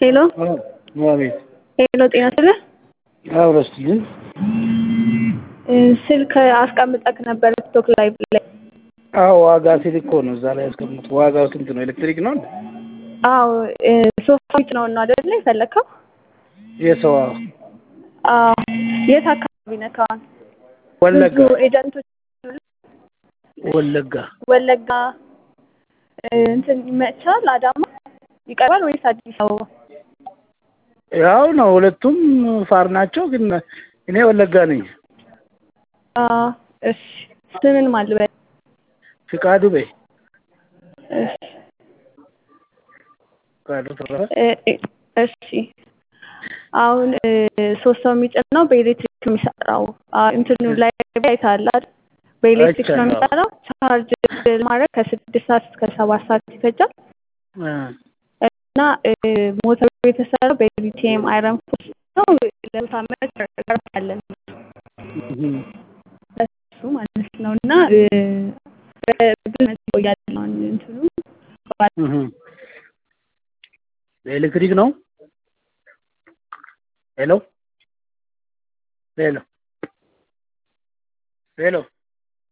ሄሎ አቤት ሄሎ፣ ጤና ይስጥልኝ። አብረስትልን ስልክ አስቀምጠክ ነበር ቲክቶክ ላይቭ ላይ። አዎ ዋጋ ሲል እኮ ነው እዛ ላይ ያስቀምጡ። ዋጋው ስንት ነው? ኤሌክትሪክ ነው እንዴ? አዎ ሶፋዊት ነው እና አይደለ የፈለከው? የሰው አዎ የት አካባቢ ነህ? አሁን ወለጋ ብዙ ኤጀንቶች ወለጋ ወለጋ እንትን ይመቻል። አዳማ ይቀርባል ወይስ አዲስ አበባ? ያው ነው ሁለቱም ፋር ናቸው፣ ግን እኔ ወለጋ ነኝ። አዎ እሺ። ስምን ማልበል? ፍቃዱ በይ እሺ ፍቃዱ ተረፈ እ- እ- እሺ አሁን እ፣ ሶስት ሰው የሚጭነው በኤሌክትሪክ የሚሰራው አ፣ እንትኑ ላይ አይተሃል አይደል? በኤሌክትሪክ ነው አይቻለሁ። የሚሰራው። ቻርጅ ማድረግ ከስድስት ሰዓት እስከ ሰባት ሰዓት ይፈጃል እ፣ እና እ፣ ሞተሩ የተሰራው በሊቲየም አይረን ፎስ ነው። ለሁለት ዓመት ቀርፋለን እህ፣ እሱ ማለት ነው እና እ፣ በብዙ ዓመት ይቆያል አሁን እንትኑ እህ። በኤሌክትሪክ ነው። ሄሎ ሄሎ ሄሎ